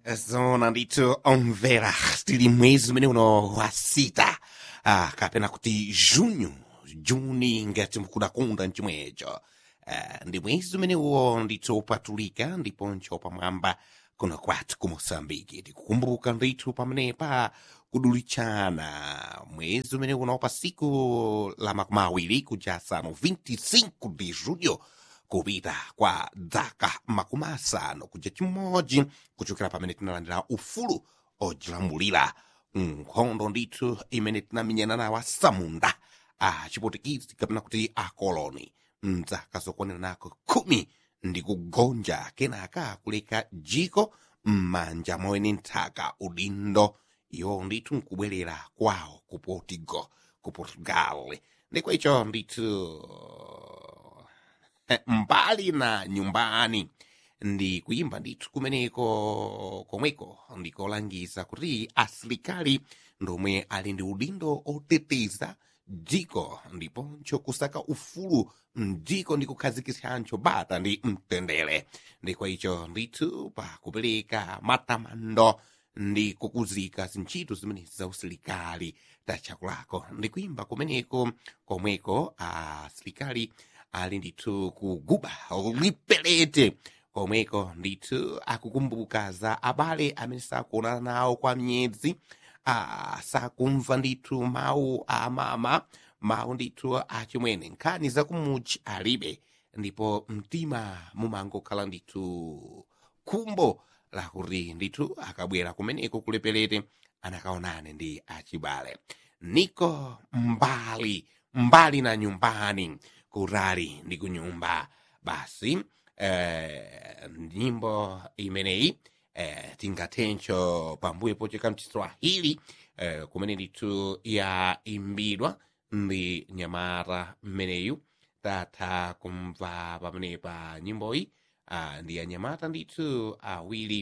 zona ndithu omvera tili mwezi umene uno wa sita ah, kapena kuti junho juni ngati mukudakunda mchimwecho ah, ndi mwezi umene uwo ndithu upatulika ndiponso pamwamba kuno kwathu ku moçambike tikukumbuka ndithu pamenepa kudulichana mwezi umene uno pa siku la makumi awiri kuja asanu 25 de julho kupita kwa dzaka makumi asanu kuja chimodzi kuchokera pamene tinalandira ufulu ojilamulira nkhondo ndithu imene tinamenyana nawo asamunda a chipotikisi kapena kuti akoloni mdzaka zokwanira nako khumi ndi kugonja kenaka kuleka jiko m'manja mwene nthaka udindo iwo ndithu nkubwerera kwawo ku portugal ku portugal ndikwa icho ndithu mbali na nyumbani ndi kuyimba ndithu kumeneko komweko ndikolangiza kuti asilikali ndomwe ali ndi udindo oteteza dziko ndiponso kusaka ufulu mdziko ndi kukhazikitsanso bata ndi mtendere ndikwa icho ndithu pa kupereka matamando ndi kukuzika zintchito zimenezi za usilikali tachakulako ndi kuyimba kumeneko komweko asilikali ali ndithu kuguba lipelete komweko ndithu akukumbuka za abale amene sakuonana nawo kwa myezi ah, sakumva ndithu mawu a mama mawu ndithu achimwene nkhani zakumuchi alibe ndipo mtima mumangokhala ndithu khumbo lakuti ndithu akabwera kumeneko kulepelete anakaonane ndi achibale niko mbali mbali na nyumbani kurari ndi kunyumba basi eh, nyimbo imeneyi eh, tingathenso pambuyo pocheka mchiswahili eh, kumene ndithu yaimbidwa ndi nyamata mmeneyu tatha kumva pamenepa nyimboyi ah, ndi anyamata ndithu awiri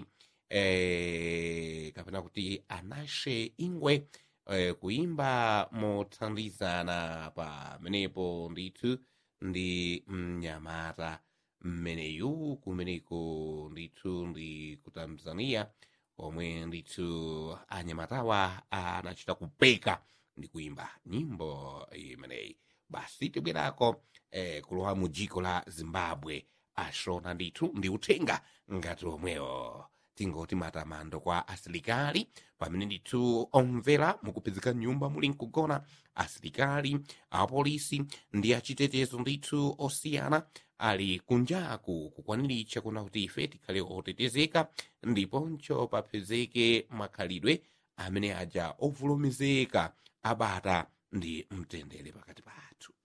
eh, kapena kuti anashe ingwe eh, kuimba mothandizana pamenepo ndithu ndi mnyamata mmeneyu kumeneko ndithu ndi ku tanzania omwe ndithu anyamatawa anachita kupeka ndi kuimba nyimbo imeneyi basi tibwerako eh, kulowa mu dziko la zimbabwe ashona ndithu ndi uthenga ngati omwewo tingoti matamando kwa asilikali pamene ndithu omvera mukupezeka nyumba muli nkugona asilikali apolisi ndi achitetezo ndithu osiyana ali kunjaku kukwaniritsa kuna kuti ife tikhale otetezeka ndiponso papezeke makhalidwe amene aja ovulumizeka abata ndi mtendere pakati pathu